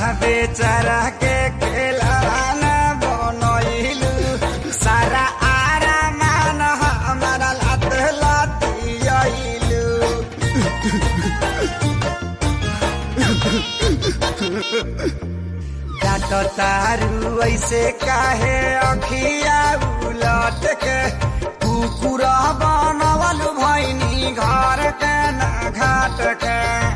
बेचारा के खेलाना बनैलू सारा आरामान हमारा लात लातियलू डाट तारू ऐसे काहे अखिया उलट के कुकुर बनवल भैनी घर के ना घाट के